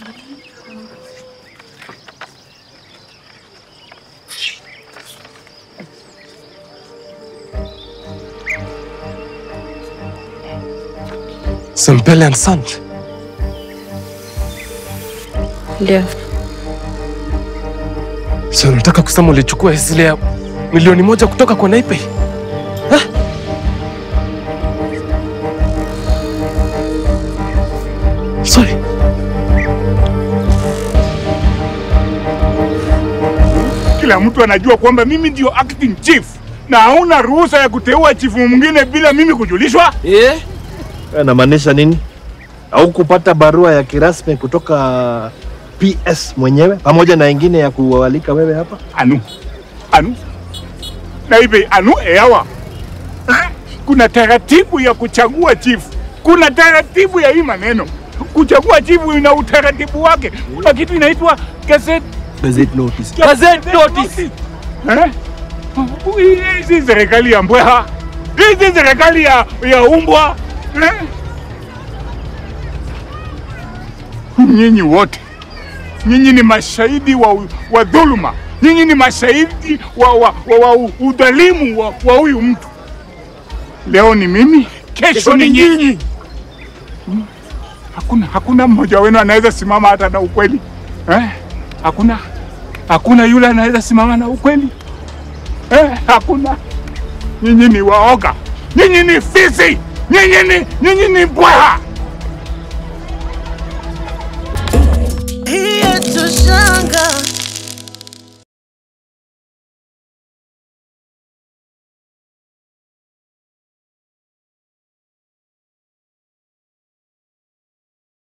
Sempele and Son. Ndio. So nataka kusema ulichukua zile ya milioni moja kutoka kwa Naipei? Ha? Sorry. Kila mtu anajua kwamba mimi ndio acting chief na hauna ruhusa ya kuteua chifu mwingine bila mimi kujulishwa. Eh? Anamaanisha nini? Au kupata barua ya kirasmi kutoka PS mwenyewe pamoja na ingine ya kualika wewe hapa? Anu, anu, Naibe, anu eawa. Eh? Kuna taratibu ya kuchagua chifu, kuna taratibu ya hii maneno. Kuchagua chifu ina utaratibu wake. Kuna kitu inaitwa gazette Gazette notice. Gazette notice. Eh? Hii si serikali ya mbweha, hii si serikali ya, ya umbwa eh? Nyinyi wote nyinyi ni mashahidi wa, wa dhuluma, nyinyi ni mashahidi wa, wa, wa, wa udhalimu wa wa huyu mtu. Leo ni mimi, kesho ni nyinyi. Hmm? Hakuna, hakuna mmoja wenu anaweza simama hata na ukweli eh? Hakuna, hakuna yule anaweza simama na ukweli eh? Hakuna. Nyinyi ni waoga, nyinyi ni fisi, nyinyi ni, nyinyi ni mbweha. Here to shine.